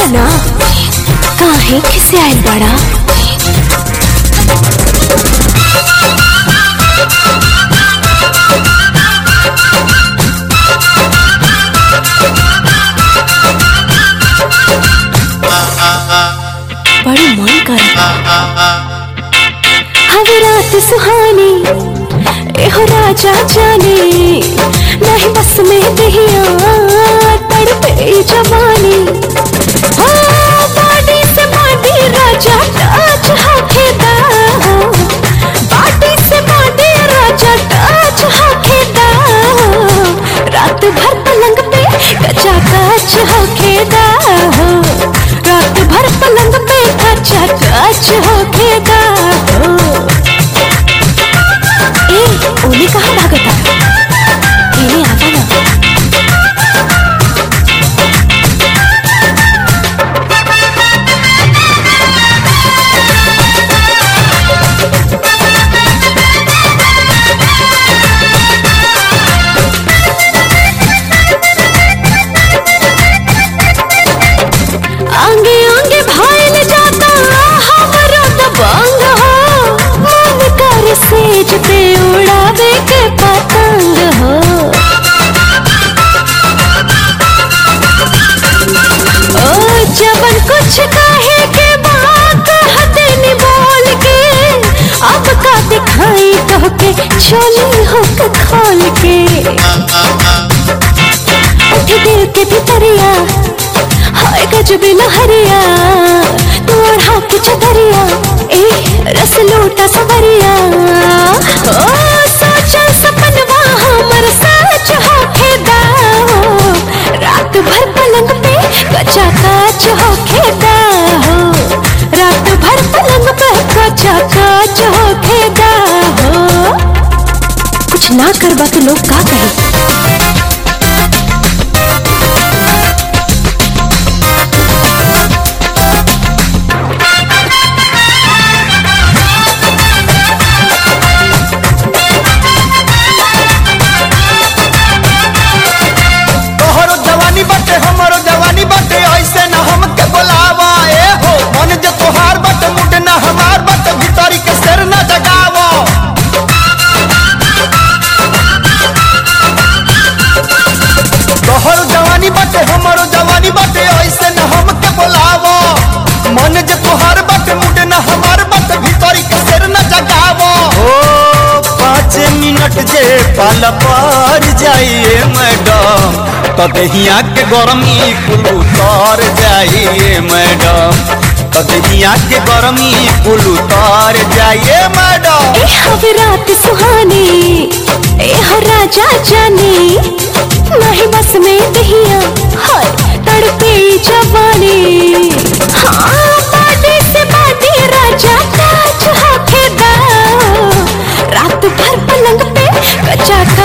बोला ना काहे किसे आयल बड़ा बड़ी मन कर हवे रात सुहानी एहो राजा जाने नहीं बस में दहिया तड़पे जवानी हो बाडी से बाडी राजा टच हाकेदा बाडी से बाडी राजा टच हाकेदा रात भर पलंग पे कचा कच हाकेदा रात भर पलंग पे कचा कच हाकेदा ए ओली कहाँ भागता ए आवा ना आंगे आंगे भाईल जाता हमरो दबंग हो मन कर सेज पे उड़ावे के पतंग हो ओ जबन कुछ कहे के बात हते नि बोल के अब का दिखाई तो के चोली हो के खोल के उठ दिल के भितरिया हाय गजब लहरिया तू ओढ़ा के चदरिया ए रस लूटा सवरिया ओ सोचल सपनवा हमर सच होखे दाओ रात भर पलंग पे कचा काच होखे दाओ रात भर पलंग पे कचा काच होखे दाओ कुछ ना करबा तो लोग का कहे तोहरो जवानी बाटे हमरो जवानी बाटे ऐसे न हमके बोलावा ए हो मन जे तोहार बाटे मुड न हमार बाटे भीतरी के शेर न जगावा तोहरो जवानी बाटे हमरो जवानी बाटे ऐसे न हमके बोलावा मन जे तोहार बाटे मुड न हमार बाटे भीतरी के शेर न जगावा ओ पाँच मिनट जे पाला पार जाइए मैडम तो दहिया के गरमी कुल उतर जाइए मैडम तो दहिया के गरमी कुल उतर जाइए मैडम ए हवे रात सुहानी ए हो राजा जाने नहीं बस में दहिया हाय तड़पे जवानी हाँ बाटे से बाटे राजा काच होके दाओ रात भर पलंग पे कचा